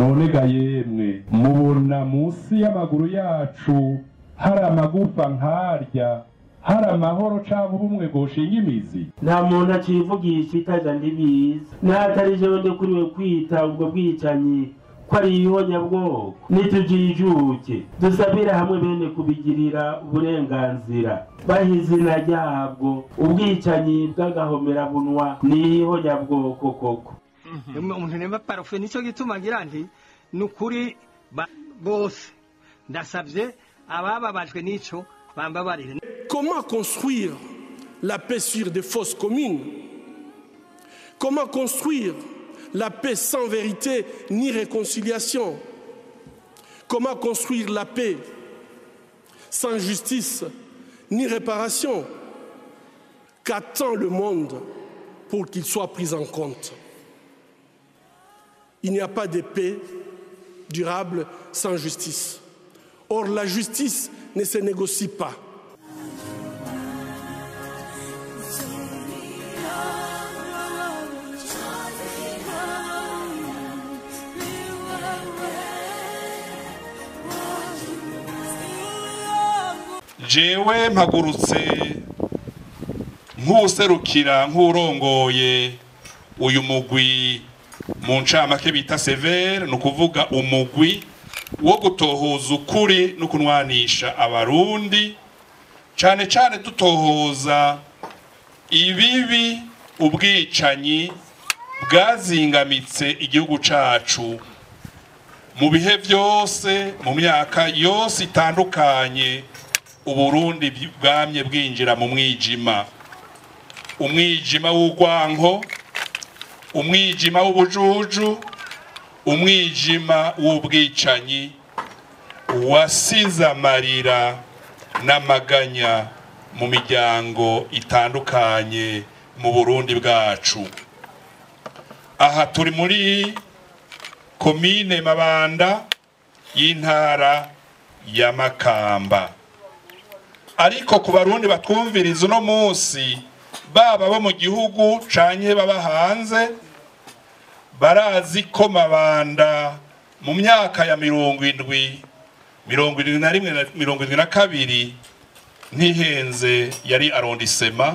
none ga yemwe mubona munsi y'amaguru yacu hari amagufa nkarya hari amahoro canke ubumwe bwoshinga imizi nta muntu acivugisha itaja ndibizi n'atari jewe ndekuriwe kwita ubwo bwicanyi ko ari ihonyabwoko nitujijuke dusabire hamwe bene kubigirira uburenganzira baha izina ryabwo ubwicanyi bw'agahomerabunwa ni ihonyabwoko koko umuntu nemba parufe nicyo gituma ngira nti ni ukuri ba- bose ndasabye abababajwe n'ico bambabarire Comment construire la paix sur des fausses communes Comment construire la paix sans vérité ni réconciliation Comment construire la paix sans justice ni réparation Qu'attend le monde pour qu'il soit pris en compte Il n'y a pas de paix durable sans justice. Or, la justice ne se négocie pas. jewe mpagurutse nk'userukira nk'urongoye uyu mugwi mu ncamake bita severe ni ukuvuga umugwi wo gutohoza ukuri no kunwanisha abarundi cane cane dutohoza ibibi ubwicanyi bwazingamitse igihugu cacu mu bihe byose mu myaka yose itandukanye uburundi bwamye bwinjira mu mwijima umwijima w'urwanko umwijima w'ubujuju umwijima w'ubwicanyi wasize amarira n'amaganya mu miryango itandukanye mu burundi bwacu aha turi muri komine mabanda y'intara ya makamba ariko ku barundi batwumviriza uno munsi baba bo mu gihugu canke baba hanze barazi ko mabanda mu myaka ya mirongo indwi mirongo irindwi na rimwe na mirongo irindwi na kabiri ntihenze yari arondisema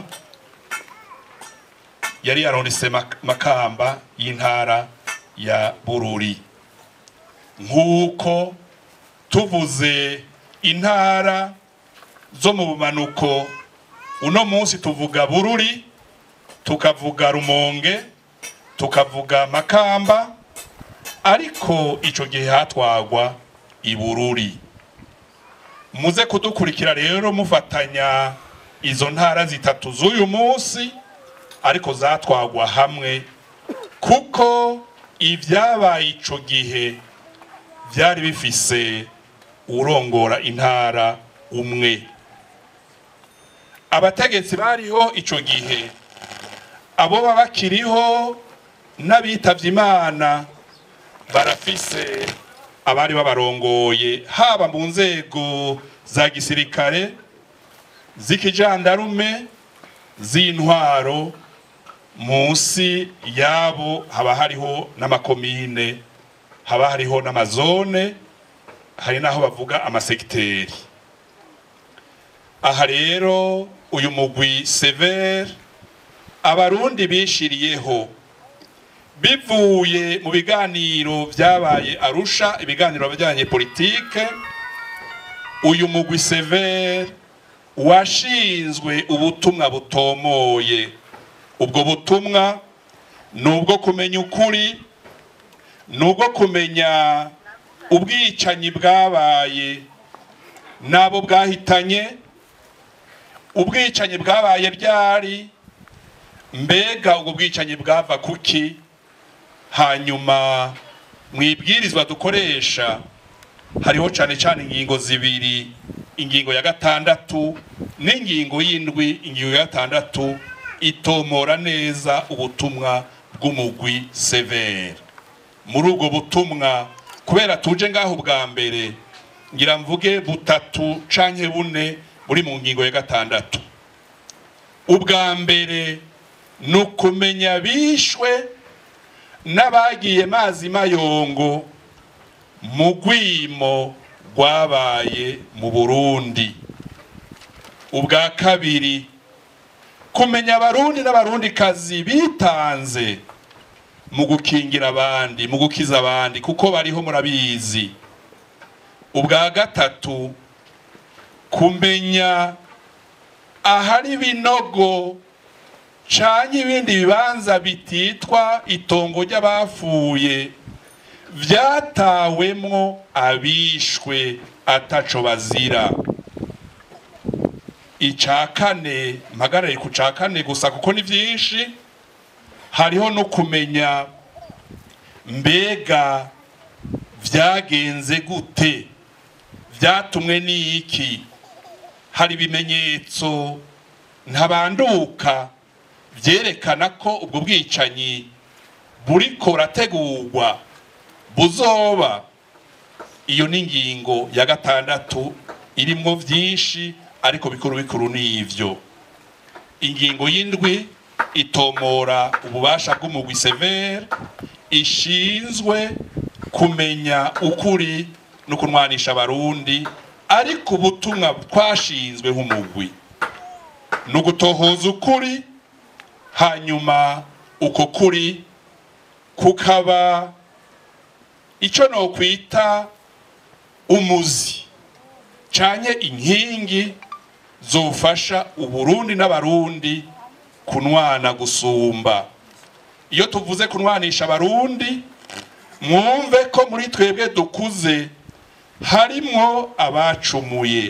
yari arondisema makamba y'intara ya bururi nk'uko tuvuze intara zo mu bumanuko uno munsi tuvuga bururi tukavuga rumonge tukavuga makamba ariko ico gihe hatwagwa ibururi muze kudukurikira rero mufatanya izo ntara zitatu z'uyu munsi ariko zatwagwa hamwe kuko ibyabaye ico gihe byari bifise urongora intara umwe abategetsi bariho ico gihe abo baba bakiriho n'abitavye imana barafise abari babarongoye haba mu nzego za gisirikare z'ikijandarume z'intwaro munsi yabo haba hariho n'amakomine haba hariho n'amazone hari n'aho bavuga amasegiteri aha rero uyu mugwi severe abarundi bishiriyeho bivuye mu biganiro byabaye arusha ibiganiro bijyanye politike uyu mugwi severe washinzwe ubutumwa butomoye ubwo butumwa ni ubwo kumenya ukuri ni ubwo kumenya ubwicanyi bwabaye n'abo bwahitanye ubwicanyi bwabaye ryari mbega ubwo bwicanyi bwava kuki hanyuma mu ibwirizwa dukoresha hariho cyane cyane ingingo zibiri ingingo ya gatandatu n'ingingo y'indwi ingingo ya gatandatu itomora neza ubutumwa bw'umugwi severe muri ubwo butumwa kubera tuje ngaho bwa mbere ngira mvuge butatu canke bune buri mu ngingo ya gatandatu ubwa mbere ni ukumenya bishwe n'abagiye mazi mayongo mu rwimo rwabaye mu burundi ubwa kabiri kumenya abarundi n'abarundikazi bitanze mu gukingira abandi mu gukiza abandi kuko bariho murabizi ubwa gatatu kumenya ahari ibinogo canke ibindi bibanza bititwa itongo ry'abapfuye vyatawemwo abishwe ataco bazira ica kane mpagarare ku ca kane gusa kuko ni vyinshi hariho no kumenya mbega vyagenze gute vyatumwe n'iki hari ibimenyetso ntabanduka vyerekana ko ubwo bwicanyi buriko burategurwa buzoba iyo ni ingingo ya gatandatu irimwo vyinshi ariko bikuru bikuru n'ivyo ingingo y'indwi itomora ububasha bw'umugwi severe ishinzwe kumenya ukuri no kunwanisha abarundi ariko ubutumwa twashinzwe nk'umugwi ni ugutohoza ukuri hanyuma uko kuri kukaba icyo nokwita umuzi canye inkingi zofasha uburundi n'abarundi kunwana gusumba iyo tuvuze kunwanisha abarundi mwumve ko muri twebwe dukuze harimwo abacumuye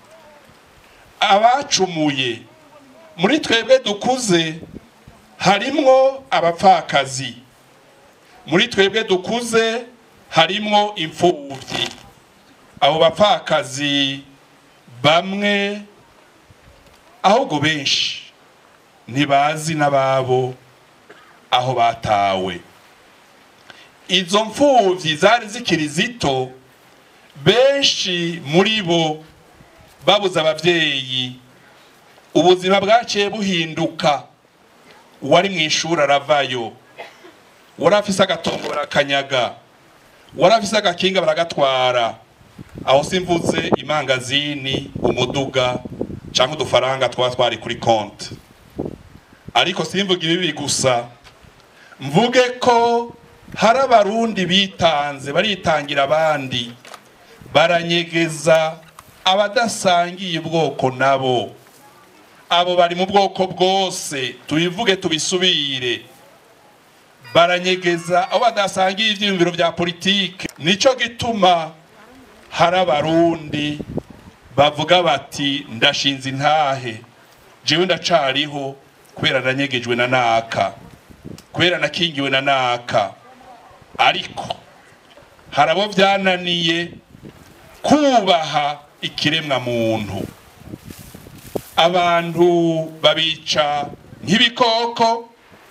abacumuye muri twebwe dukuze harimwo abapfakazi muri twebwe dukuze harimwo imfubyi abo bapfakazi bamwe ahubwo benshi ntibazi n'ababo aho batawe izo mfubyi zari zikiri zito benshi muri bo babuze ababyeyi ubuzima bwaciye buhinduka uwari mu ishuri aravayo wari afise agatongo barakanyaga wari afise agakinga baragatwara aho simvuze imangazini umuduga cyangwa udufaranga twaba twari kuri konti ariko simvuga ibibi gusa mvuge ko hari abarundi bitanze baritangira abandi baranyegeza abadasangiye ubwoko nabo abo bari mu bwoko bwose tubivuge tubisubire baranyegeza abo badasangiye ivyiyumviro vya politike nico gituma hari abarundi bavuga bati ndashinze intahe jewe ndacariho kubera nanyegejwe na naka kubera nakingiwe na naka ariko hari abo byananiye kubaha ikiremwa muntu abantu babica nk'ibikoko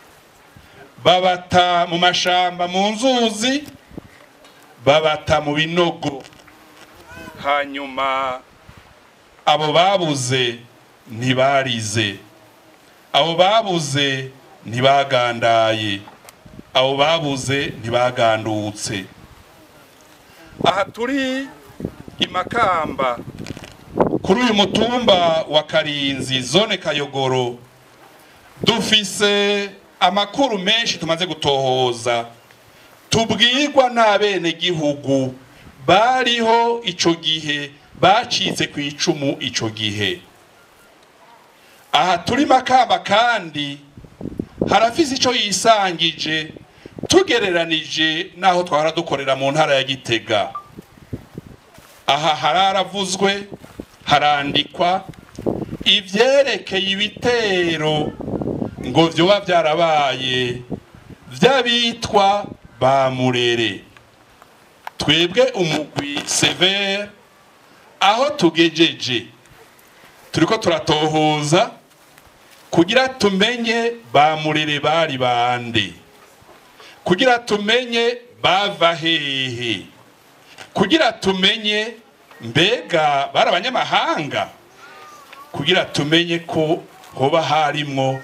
babata mu mashamba mu nzuzi babata mu binogo hanyuma abo babuze ntibarize abo babuze ntibagandaye abo babuze ntibagandutse aha turi i makamba kuri uyu mutumba wa karinzi zone kayogoro dufise amakuru menshi tumaze gutohoza tubwirwa n'abenegihugu bariho ico gihe bacitse ku icumu ico gihe aha turi makamba kandi harafise ico yisangije tugereranije n'aho twahora dukorera mu ntara ya gitega aha hararavuzwe harandikwa ivyerekeye ibitero ngo vyoba vyarabaye vy'abitwa ba murere twebwe umugwi severe aho tugejeje turiko turatohoza kugira tumenye ba murere bari bande kugira tumenye bava hehe kugira tumenye mbega bari abanyamahanga kugira tumenye ko hoba harimwo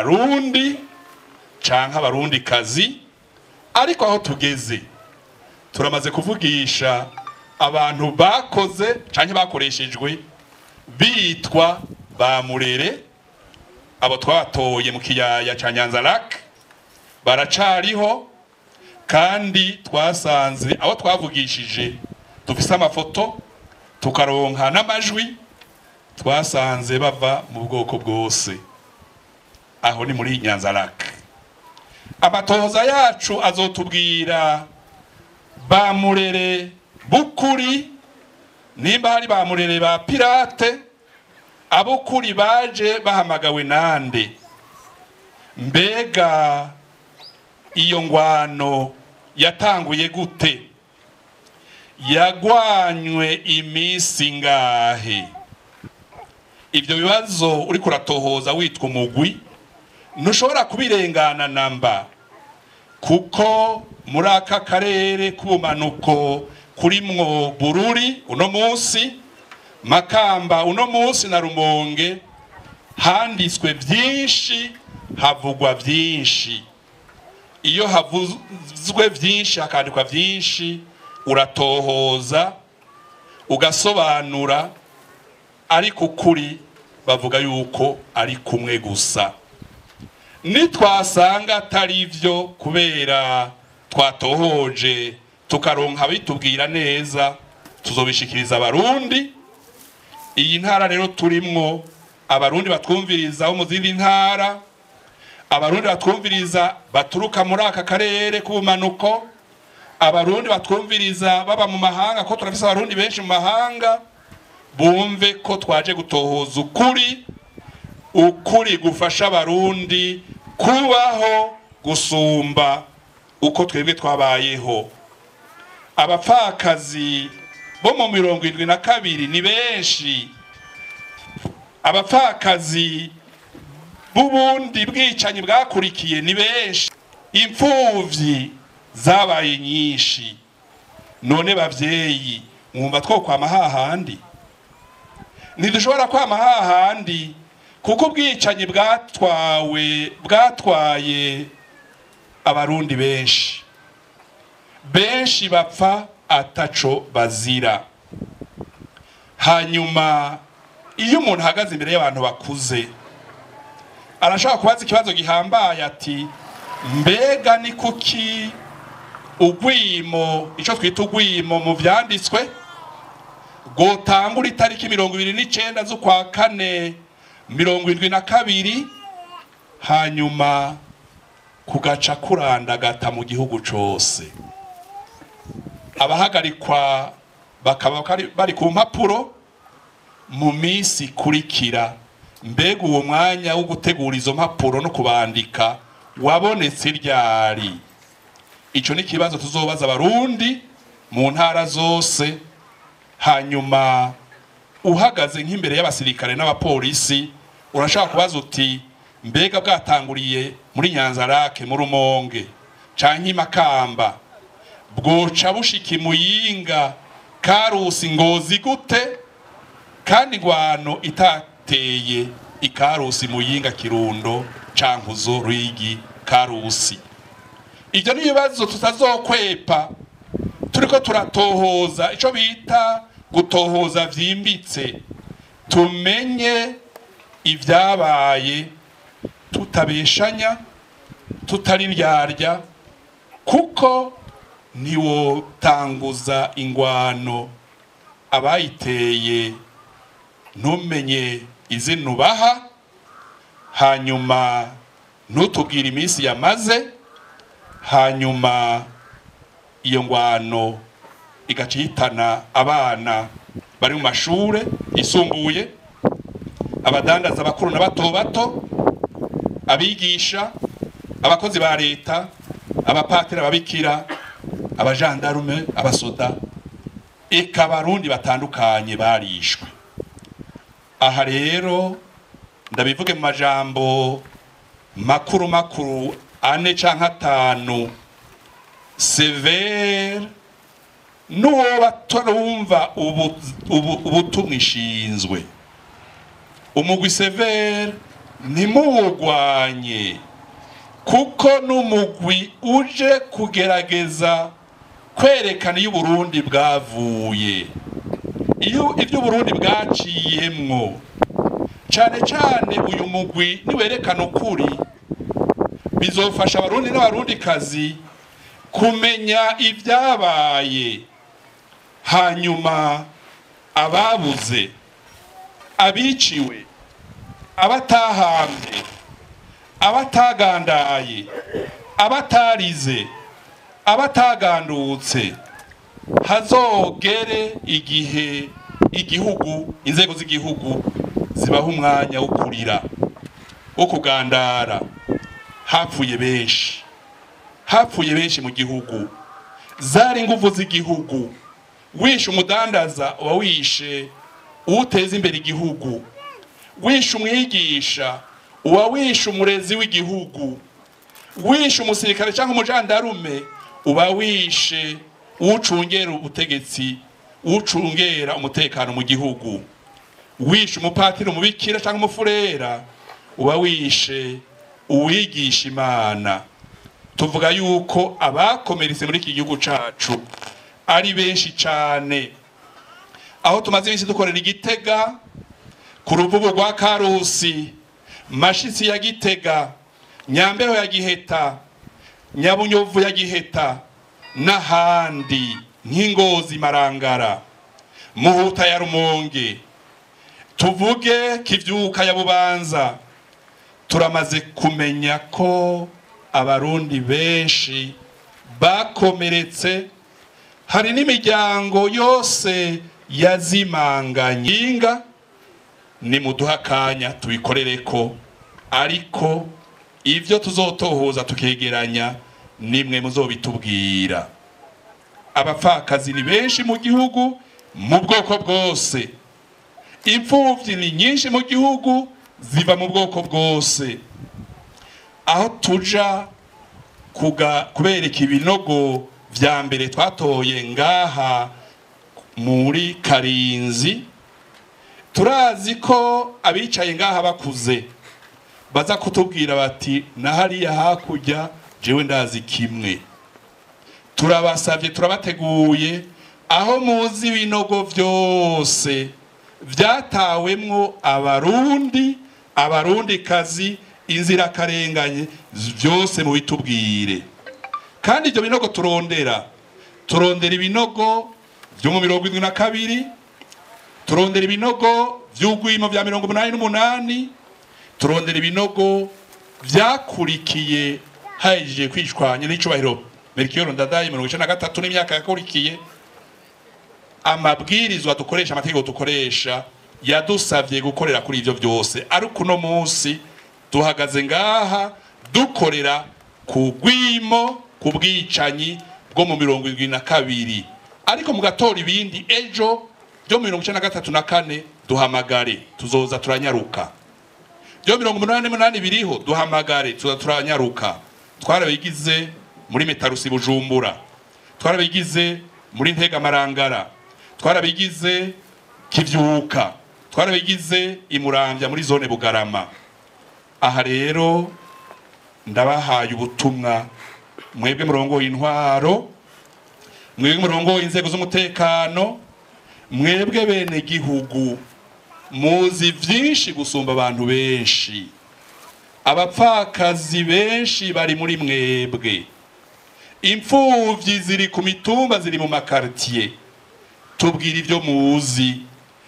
abarundi canke abarundi kazi ariko aho tugeze turamaze kuvugisha abantu bakoze cyangwa bakoreshejwe bitwa ba murere abo twabatoye mu kiyaya cya nyanza lake baracariho kandi twasanze abo twavugishije dufise amafoto tukaronka n'amajwi twasanze bava mu bwoko bwose aho ni muri nyanza lake amatohoza yacu azotubwira ba murere bukuri nimba hari ba murere ba pirate abukuri baje bahamagawe nande mbega iyo ngwano yatanguye gute yagwanywe iminsi ngahe ibyo bibazo uri kuratohoza witwa umugwi ntushobora kubirengana namba kuko muri aka karere k'ubumanuko kurimwo bururi uno munsi makamba uno munsi na rumonge handitswe byinshi havugwa byinshi iyo havuzwe byinshi hakandikwa byinshi uratohoza ugasobanura ariko ukuri bavuga yuko ari kumwe gusa nitwasanga atari byo kubera twatohoje tukaronka bitubwira neza tuzobishikiriza abarundi iyi ntara rero turimwo abarundi batwumviriza bo mu zindi ntara abarundi batwumviriza baturuka muri aka karere k'ubumanuko abarundi batwumviriza baba mu mahanga ko turafise abarundi benshi mu mahanga bumve ko twaje gutohoza ukuri ukuri gufasha abarundi kubaho gusumba uko twebwe twabayeho abapfakazi bo mu mirongo irindwi na kabiri ni benshi abapfakazi b'ubundi bwicanyi bwakurikiye ni benshi imfuvyi zabaye nyinshi none bavyeyi mwumva two kwama hahandi ntidushobora kwama hahandi kuko ubwicanyi bwatwawe bwatwaye abarundi benshi benshi bapfa ataco bazira hanyuma iyo umuntu ahagaze imbere y'abantu bakuze arashobora kubaza ikibazo gihambaye ati mbega ni kuki ugwimo icyo twita ugwimo mu byanditswe gutangura itariki mirongo ibiri n'icyenda z'ukwa kane mirongo irindwi na kabiri hanyuma kugaca kurandagata mu gihugu cyose abahagarikwa bakaba bari ku mpapuro mu minsi ikurikira mbega uwo mwanya wo gutegura izo mpapuro no kubandika wabonetse ryari icyo ni ikibazo tuzobaza abarundi mu ntara zose hanyuma uhagaze nk'imbere y'abasirikare n'abapolisi urashaka kubaza uti mbega bwatanguriye muri nyanzarake mu rumonge canke imakamba bwoca bushika imuyinga karusi ngozi gute kandi ingwano itateye ikarusi muyinga kirundo cankuzo rwigi karusi ibyo ni ibibazo tutazokwepa turiko turatohoza ico bita gutohoza vyimbitse tumenye ibyabaye tutabeshanya tutariryarya kuko ntiwotanguza ingwano abayiteye ntumenye izina ubaha hanyuma ntutubwire iminsi yamaze hanyuma iyo ngwano igaca ihitana abana bari mu mashure yisumbuye abadandaza bakuru na bato bato abigisha abakozi ba leta abapatiri ababikira abajandarume abasoda eka abarundi batandukanye barishwe aha rero ndabivuge mu majambo makuru makuru ane canke atanu severe n'uwo batarumva ubutumwa ishinzwe umugwi severe ntimuwugwanye kuko n'umugwi uje kugerageza kwerekana iyo uburundi bwavuye iyo ibyo uburundi bwaciyemwo cyane cyane uyu mugwi niwerekana ukuri bizofasha abarundi n'abarundikazi kumenya ibyabaye hanyuma ababuze abiciwe abatahambye abatagandaye abatarize abatagandutse hazogere igihe igihugu inzego z'igihugu zibaha umwanya wo kurira wo kugandara hapfuye benshi hapfuye benshi mu gihugu zari ingufu z'igihugu wishe umudandaza uba wishe uwuteza imbere igihugu wishe umwigisha uba wishe umurezi w'igihugu wishe umusirikare cyangwa umujandarume uba wishe uwucungera ubutegetsi uwucungera umutekano mu gihugu wishe umupatiri umubikira cyangwa umufurera uba wishe uwigisha imana tuvuga yuko abakomeretse muri iki gihugu cyacu ari benshi cyane aho tumaze iminsi dukorera igitega ku ruvubu rwa karusi mashitsi ya gitega nyambeho ya giheta nyabunyovu ya giheta n'ahandi nk'ingozi marangara muhuta ya rumonge tuvuge kivyuka ya bubanza turamaze kumenya ko abarundi benshi bakomeretse hari n'imiryango yose yazimanganye inga ni muduha akanya tubikorere ko ariko ibyo tuzotohoza tukegeranya nimwe muzobitubwira abapfakazi ni benshi mu gihugu mu bwoko bwose imfubyi ni nyinshi mu gihugu ziva mu bwoko bwose aho tuja kubereka ibinogo vya mbere twatoye ngaha muri karinzi turazi ko abicaye ngaha bakuze baza kutubwira bati na hariya hakurya jewe ndazi kimwe turabasabye turabateguye aho muzi ibinogo byose byatawemwo abarundi abarundikazi inzirakarenganye byose mu bitubwire kandi ibyo binogo turondera turondera ibinogo byo mu mirongo irindwi na kabiri turondera ibinogo by'ugwimo bya mirongo umunani n'umunani turondera ibinogo byakurikiye hahejeje kwishwanya n'icubahiro merikiyoro ndadaye mirongo icenda na gatatu n'imyaka yakurikiye amabwirizwa dukoresha amategeko dukoresha yadusavye gukorera kuri ivyo byose ariko uno munsi duhagaze ngaha dukorera ku rwimo ku bwicanyi bwo mu mirongo irindwi na kabiri ariko mugatora ibindi ejo byo mirongo icenda na gatatu na kane duhamagare tuzoza turanyaruka byo mirongo umunani n'umunani biriho duhamagare tuza turanyaruka twarabigize muri metarusi bujumbura twarabigize muri ntega marangara twarabigize kivyuka twarabigize imurambya muri zone bugarama aha rero ndabahaye ubutumwa mwebwe murongo intwaro mwebwe murongo inzego z'umutekano mwebwe bene gihugu muzi byinshi gusumba abantu benshi abapfakazi benshi bari muri mwebwe imfubyi ziri ku mitumba ziri mu makaritiye tubwira ibyo muzi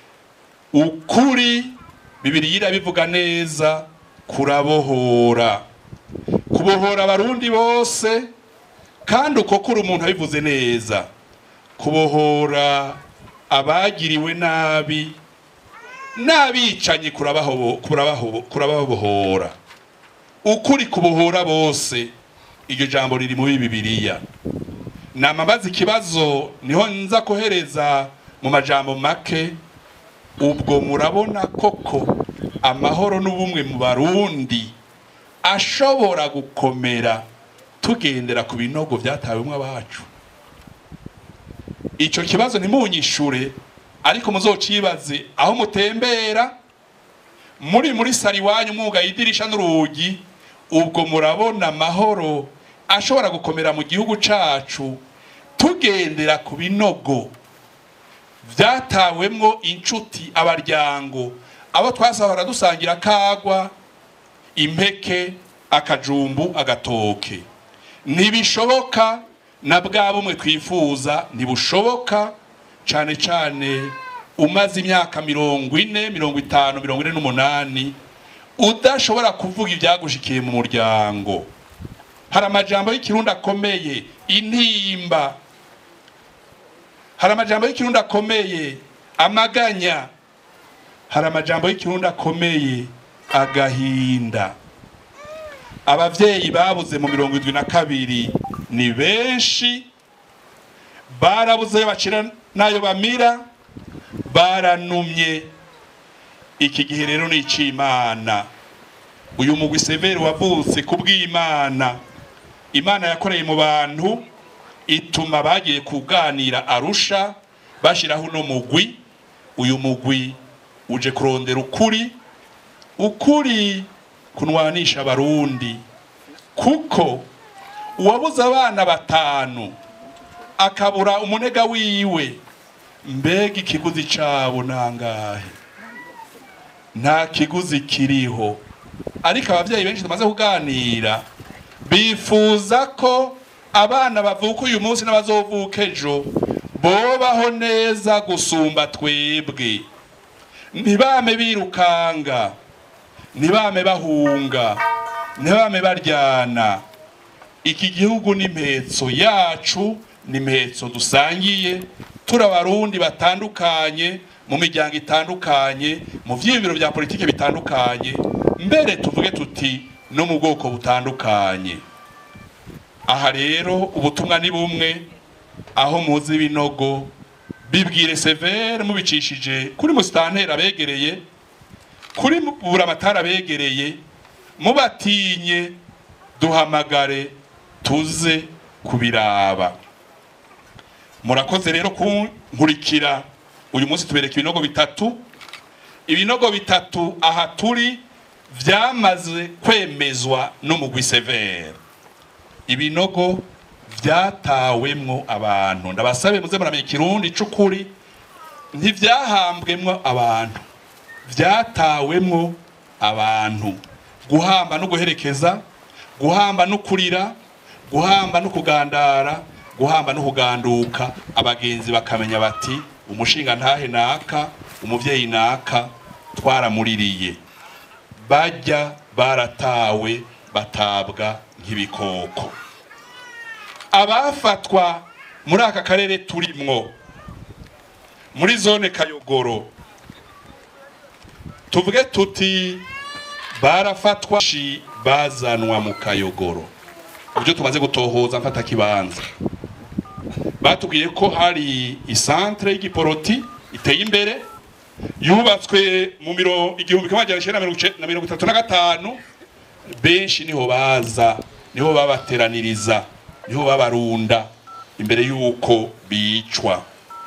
ukuri bibiri irabivuga neza kurabohora kubohora abarundi bose kandi uko kuri umuntu abivuze neza kubohora abagiriwe nabi n'abicanyi kurababohora ukuri kubohora bose iryo jambo riri muri bibiliya namabaza ikibazo niho nza kohereza mu majambo make ubwo murabona koko amahoro n'ubumwe mu barundi ashobora gukomera tugendera ku binogo byatawemwo abacu icyo kibazo ntimunyishure ariko muzocibaze aho mutembera muri muri sari iwanyu mwuga idirisha n'urugi ubwo murabona amahoro ashobora gukomera mu gihugu cacu tugendera ku binogo byatawemwo inshuti abaryango abo twasahora dusangira akagwa impeke akajumbu agatoke ntibishoboka na bwa bumwe twifuza ntibushoboka cyane cyane umaze imyaka mirongo ine mirongo itanu mirongo ine n'umunani udashobora kuvuga ibyagushikiye mu muryango hari amajambo y'ikirundi akomeye intimba hari amajambo y'ikirundi akomeye amaganya hari amajambo y'ikirundi akomeye agahinda abavyeyi babuze mu mirongo indwi na kabiri ni benshi barabuze ayo bacira n'ayo bamira baranumye iki gihe rero ni ic'imana uyu mugwi severi wavutse ku bw'imana imana yakoreye mu bantu ituma bagiye kuganira arusha bashyiraho uno mugwi uyu mugwi uje kurondera ukuri ukuri kunwanisha abarundi kuko uwabuze abana batanu akabura umunega wiwe mbega ikiguzi cabo nangahe nta kiguzi kiriho ariko abavyeyi benshi tumaze kuganira bifuza ko abana bavuka uyu munsi n'abazovuka ejo bobaho neza gusumba twebwe ntibame birukanga ntibame bahunga ntibame baryana iki gihugu ni impetso yacu ni impetso dusangiye turi abarundi batandukanye mu miryango itandukanye mu vyiyumviro vya politike bitandukanye mbere tuvuge tuti no mu bwoko butandukanye aha rero ubutumwa ni bumwe aho muzi ibinogo bibwire severe mubicishije kuri musitanteri abegereye kuri buramatari abegereye mubatinye duhamagare tuze kubiraba murakoze rero kunkurikira uyu munsi tubereka ibinogo bitatu ibinogo bitatu aha turi byamaze kwemezwa n'umugwi severe ibinogo byatawemwo abantu ndabasabe muze muramenya ikirundi c'ukuri ntivyahambwemwo abantu vyatawemwo abantu guhamba no guherekeza guhamba no kurira guhamba no kugandara guhamba no kuganduka abagenzi bakamenya bati umushinga ntahe naka umuvyeyi naka twaramuririye bajya baratawe batabwa nk'ibikoko abafatwa muri aka karere turimwo muri zone kayogoro tuvuge tuti barafatwa shi bazanwa mu kayogoro uburyo tumaze gutohoza mfata kibanza batubwiye ko hari isantre y'igiporoti iteye imbere yubatswe mu miro igihumbi kimwe magana cyenda na mirongo itatu na gatanu benshi niho baza niho babateraniriza niho babarunda imbere y'uko bicwa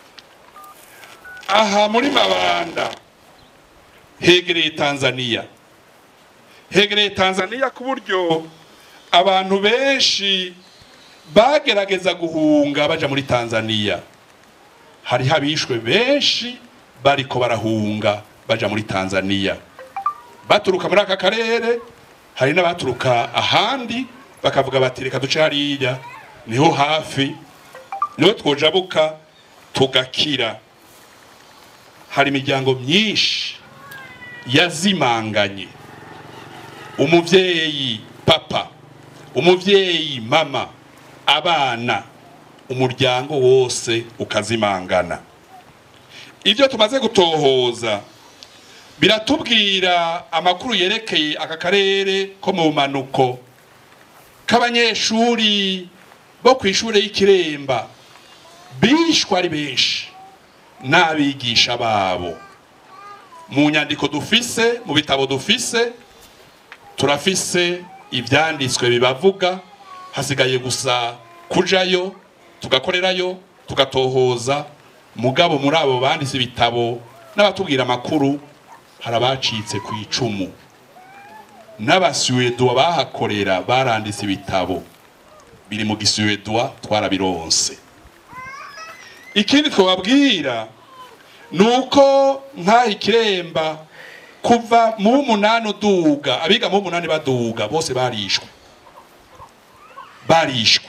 aha muri mabanda hegereye tanzania hegereye tanzania ku buryo abantu benshi bagerageza guhunga baja muri tanzania hariho abishwe benshi bariko barahunga baja muri tanzania baturuka muri aka karere hari n'abaturuka ahandi bakavuga bati reka duce hariya niho hafi niho twojabuka tugakira hari imiryango myinshi yazimanganye umuvyeyi papa umuvyeyi mama abana umuryango wose ukazimangana ibyo tumaze gutohoza biratubwira amakuru yerekeye aka karere ko mu manuko k'abanyeshuri bo ku ishuri y'ikiremba bishwe ari benshi n'abigisha babo mu nyandiko dufise mu bitabo dufise turafise ibyanditswe bibavuga hasigaye gusa kujayo tugakorerayo tugatohoza mugabo muri abo banditse ibitabo n'abatubwira amakuru hari abacitse ku icumu n'abasuwedwa bahakorera baranditse ibitabo biri mu gisuwedwa twarabironse ikindi twababwira ni uko nk'aha ikiremba kuva mu munani uduga abiga mu munani baduga bose barishwe barishwe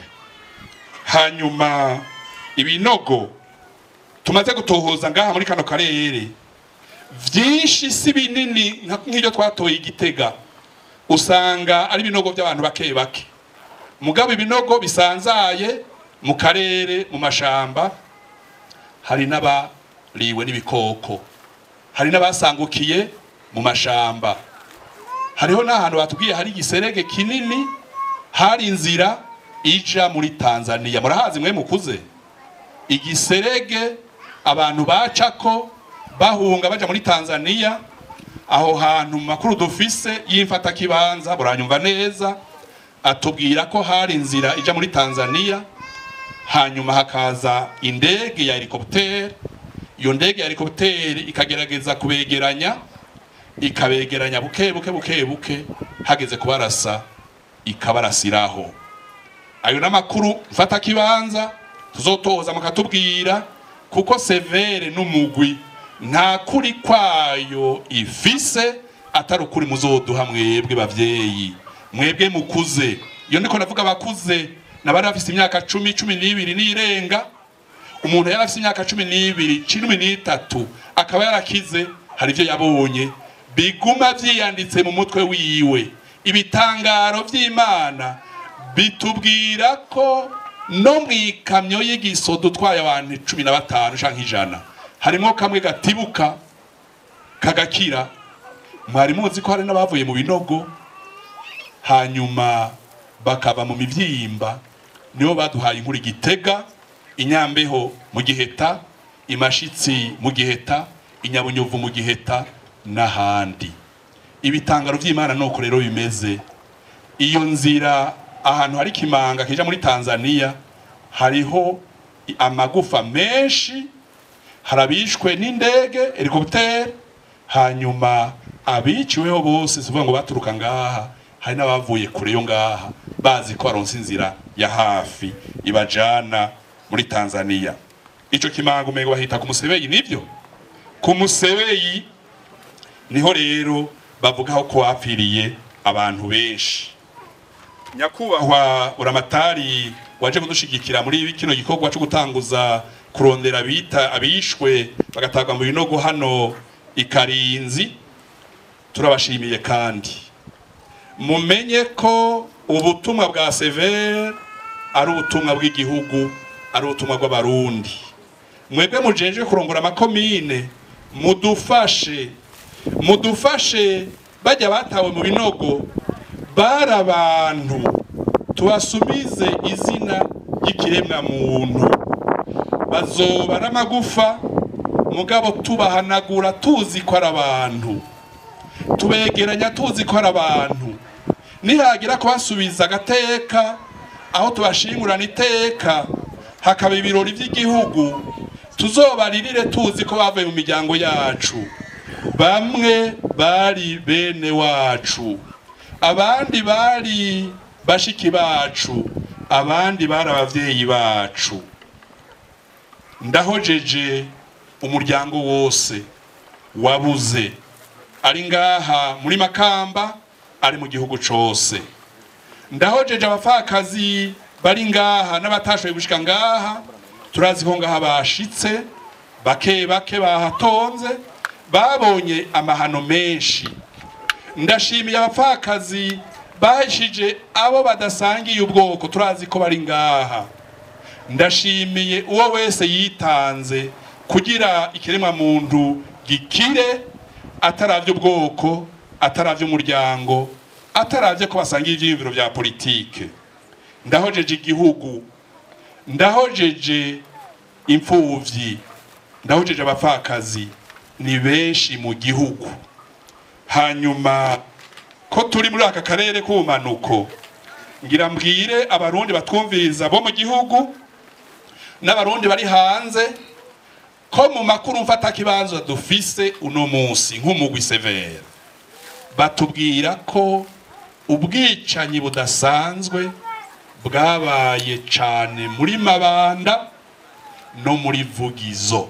hanyuma ibinogo tumaze gutohoza ngaha muri kano karere vyinshi si binini nka- nk'iryo twatoye igitega usanga ari ibinogo by'abantu bake bake mugabo ibinogo bisanzaye mu karere mu mashamba hari n'abariwe n'ibikoko hari n'abasangukiye mu mashamba hariho n'ahantu batubwiye hari igiserege kinini hari inzira ija muri tanzania murahazi mwe mukuze igiserege abantu bacako bahunga baja muri tanzania aho hantu mu makuru dufise y'imfatakibanza buranyumva neza atubwira ko hari inzira ija muri tanzania hanyuma hakaza indege ya helikoptere iyo ndege ya helikoptere ikagerageza kubegeranya ikabegeranya buke buke buke buke hageze kubarasa ikabarasiraho ayo n'amakuru mfata kibanza tuzotoza mukatubwira kuko severe n'umugwi nta kuri kwayo ifise atari ukuri muzoduha mwebwe bavyeyi mwebwe mukuze iyo ndiko navuga abakuze nabari bafise imyaka cumi cumi n'ibiri n'irenga umuntu yari afise imyaka cumi n'ibiri cumi n'itatu akaba yarakize hari ivyo yabonye biguma vyiyanditse mu mutwe wiwe ibitangaro vy'imana bitubwira ko no mw'ikamyo y'igisodo utwaye abantu cumi na batanu canke ijana harimwo kamwe gatibuka kagakira mwari muzi ko hari n'abavuye mu binogo hanyuma bakaba mu mivyimba nibo baduhaye inkuru igitega inyambeho mu giheta imashitsi mu giheta inyabunyuvu mu giheta n'ahandi ibitangaro vy'imana nuko rero bimeze iyo nzira ahantu hari kimanga kija muri tanzania hariho i- amagufa menshi harabishwe n'indege helikoptere hanyuma abiciweho bose sivuga ngo baturuka ngaha hari n'abavuye kure yo ngaha bazi ko baronse inzira ya hafi ibajana muri tanzania ico kimanga umengo bahita ku musebeyi nivyo ku musebeyi niho rero bavugaho ko hapfiriye abantu benshi nyakubahwa uramatari waje kudushigikira muri kino gikorwa cyo gutanguza kurondera abita abishwe bagatagwa mu binogo hano ikarinzi turabashimiye kandi mumenye ko ubutumwa bwa severe ari ubutumwa bw'igihugu ari ubutumwa bw'abarundi mwebwe mujenje kurongora amakomine mudufashe mudufashe bajya batawe mu binogo bari abantu tubasubize izina ry'ikiremwa muntu bazoba ari amagufa mugabo tubahanagura tuzi ko ari abantu tubegeranya tuzi ko ari abantu nihagira kubasubiza agateka aho tubashingurana iteka hakaba ibirori by'igihugu tuzobaririre tuzi ko bavuye mu miryango yacu bamwe bari bene wacu abandi bari bashiki bacu abandi bari abavyeyi bacu ndahojeje umuryango wose wabuze ari ngaha muri makamba ari mu gihugu cose ndahojeje abapfakazi bari ngaha n'abatashoboye gushika ngaha turazi ko ngaha bashitse bake bake bahatonze babonye amahano menshi ndashimiye abapfakazi bahishije abo badasangiye ubwoko turazi ko bari ngaha ndashimiye uwo wese yitanze kugira ikiremwa muntu gikire ataravye ubwoko ataravye umuryango ataravye ko basangiye ivyiyumviro vya politike ndahojeje igihugu ndahojeje imfuvyi ndahojeje abapfakazi ni benshi mu gihugu hanyuma ko turi muri aka karere k'ubumanuko ngira mbwire abarundi batwumviriza bo mu gihugu n'abarundi bari hanze ko mu makuru mfata kibanza dufise uno munsi nk'umugwi severe batubwira ko ubwicanyi budasanzwe bwabaye cane muri mabanda no muri vugizo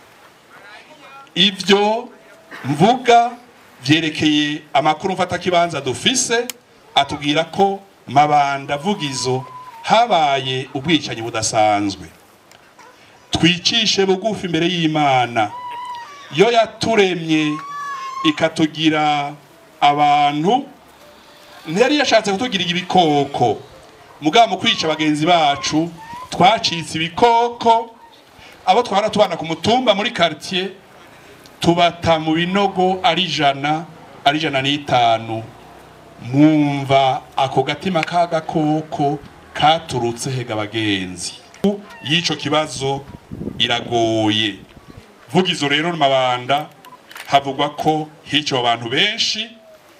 ibyo mvuga byerekeye amakuru mfatakibanza dufise atubwira ko mabanda vugizo habaye ubwicanyi budasanzwe twicishe bugufi imbere y'imana yo yaturemye ikatugira abantu ntiyari yashatse kutugira ibikoko mugabo mu kwica bagenzi bacu twacitse ibikoko abo twara tubana ku mutumba muri quartier tubata mu binogo ari ijana ari ijana n'itanu mwumva ako gatima k'agakoko katurutse hega abagenzi y'icyo kibazo iragoye vugizo rero mabanda havugwa ko hiciwe abantu benshi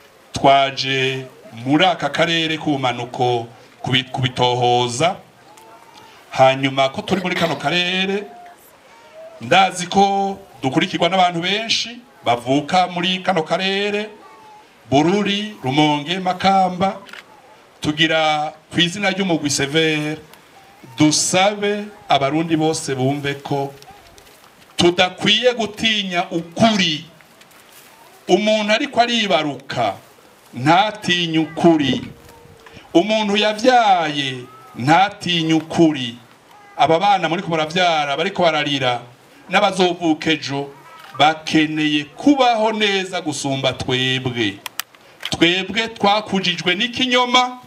twaje muri aka karere k'ubumanuko kubi- kubitohoza hanyuma ko turi muri kano karere ndazi ko dukurikirwa n'abantu benshi bavuka muri kano karere bururi rumonge makamba tugira ku izina ry'umugwi severe dusabe abarundi bose bumve ko tudakwiye gutinya ukuri umuntu ariko aribaruka ntatinye ukuri umuntu yabyaye ntatinye ukuri aba bana muri ko barabyara bariko bararira n'abazovuka ejo bakeneye kubaho neza gusumba twebwe twebwe twakujijwe n'ikinyoma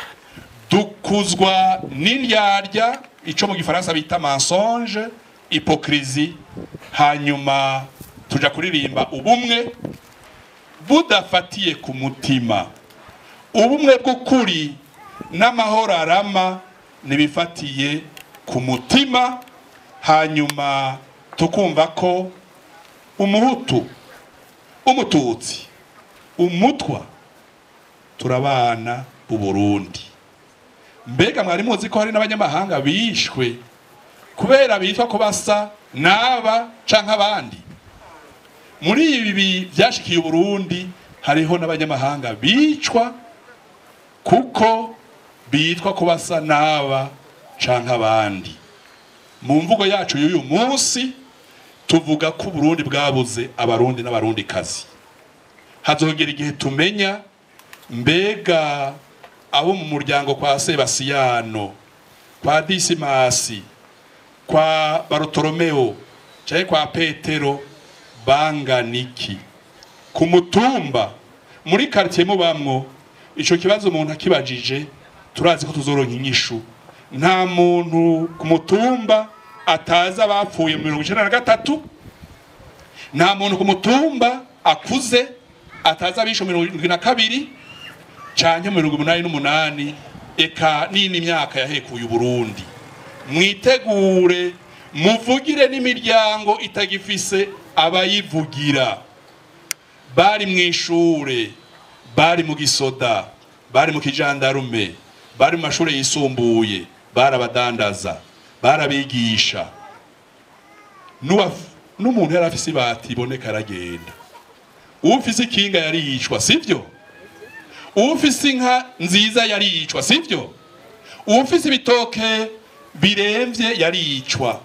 dukuzwa n'indyarya icyo mu gifaransa bita mensonge hypocrisie hanyuma tuja kuririmba ubumwe budafatiye ku mutima ubumwe bw'ukuri n'amahoro arama ntibifatiye ku mutima hanyuma tukumva ko umuhutu umututsi umutwa turabana uburundi mbega mwari muzi ko hari n'abanyamahanga bishwe kubera bitwa ko basa n'aba canke abandi muri ibi byashikiye uburundi hariho n'abanyamahanga bicwa kuko bitwa ko basa n'aba canke abandi mu mvugo yacu y'uyu munsi tuvuga ko uburundi bwabuze abarundi n'abarundi kazi hazongera igihe tumenya mbega abo mu muryango kwa sebasiyano kwa disimasi kwa barotolomeo cyangwa kwa petero banganiki ku mutumba muri quartier mubamwo ico kibazo umuntu akibajije turazi ko tuzoronka inyishu nta muntu ku mutumba ataza abapfuye mu mirongo icenda na gatatu nta muntu ku mutumba akuze ataza abishe mirongo irindwi na kabiri canke mirongo umunani n'umunani eka n'indi myaka yahekuye uburundi mwitegure muvugire n'imiryango itagifise abayivugira bari mu ishure bari mu gisoda bari mu kijandarume bari mu mashuri yisumbuye bari abadandaza bari abigisha N'uwaf- n'umuntu yari afise ibati iboneka aragenda ufise ikinga yaricwa sivyo ufise inka nziza yaricwa sivyo ufise ibitoke biremvye yaricwa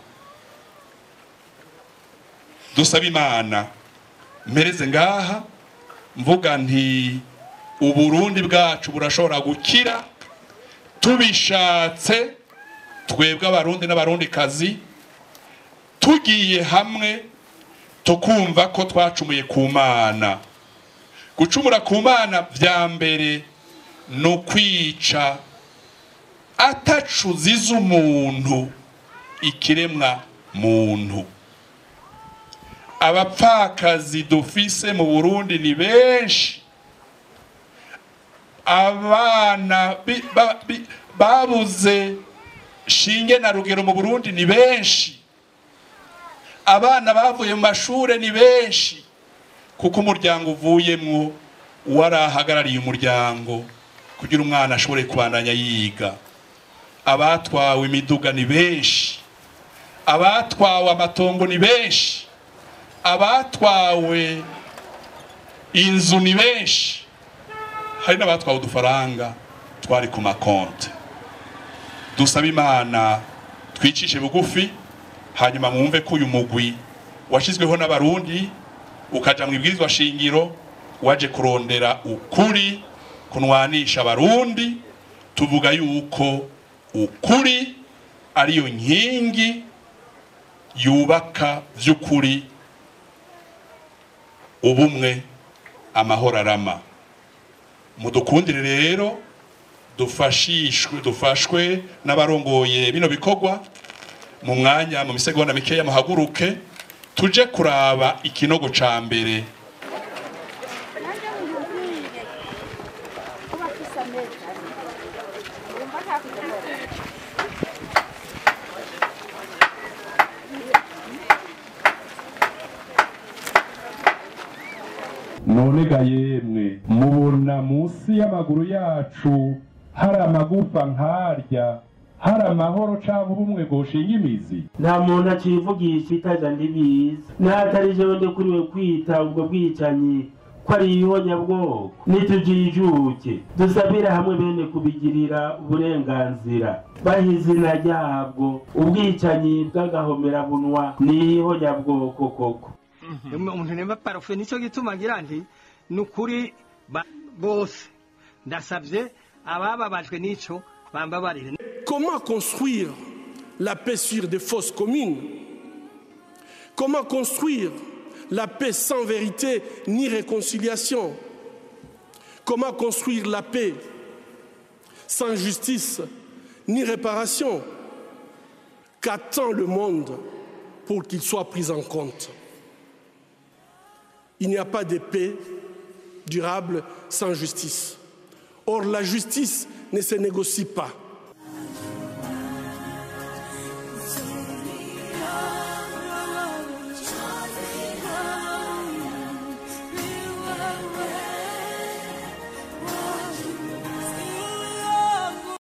dusaba imana mpereze ngaha mvuga nti uburundi bwacu burashobora gukira tubishatse twebwe abarundi n'abarundi kazi tugiye hamwe tukumva ko twacumuye ku mana gucumura ku mana vya mbere ni ukwica atacuziza umuntu ikiremwa muntu abapfakazi dufise mu burundi ni benshi abana bi- ba- bi- babuze shinge na rugero mu burundi ni benshi abana bavuye mu mashure ni benshi kuko umuryango uvuyemwo warahagarariye umuryango kugira umwana ashobore kubandanya yiga abatwawe imiduga ni benshi abatwawe amatongo ni benshi abatwawe inzu ni benshi hari n'abatwawe udufaranga twari ku makonti dusaba imana twicishe bugufi hanyuma mwumve ko uyu mugwi washyizweho n'abarundi ukaja mu ibwirizwa shingiro waje kurondera ukuri kunwanisha abarundi tuvuga yuko ukuri ariyo nkingi yubaka by'ukuri ubumwe amahoro arama mudukundire rero dufashishwe dufashwe n'abarongoye bino bikorwa mu mwanya mu misegonda mikeya muhaguruke tuje kuraba ikinogo ca mbere none ga yemwe mubona munsi y'amaguru yacu hari amagufa nkarya hari amahoro cyangwa ubumwe bwoshinga imizi nta muntu acivugisha itaja ndibizi n'atari jewe ndekuriwe kwita ubwo bwicanyi ko ari ihonyabwoko nitujijuke dusabire hamwe bene kubigirira uburenganzira baha izina ryabwo ubwicanyi bw'agahomerabunwa ni ihonyabwoko koko umuntu nemba parufe nicyo gituma ngira nti ni ukuri ba- bose ndasabye abababajwe n'ico bambabarire Comment construire la paix sur des fausses communes Comment construire la paix sans vérité ni réconciliation Comment construire la paix sans justice ni réparation Qu'attend le monde pour qu'il soit pris en compte Il n'y a pas de paix durable sans justice. Or, la justice ne se négocie pas.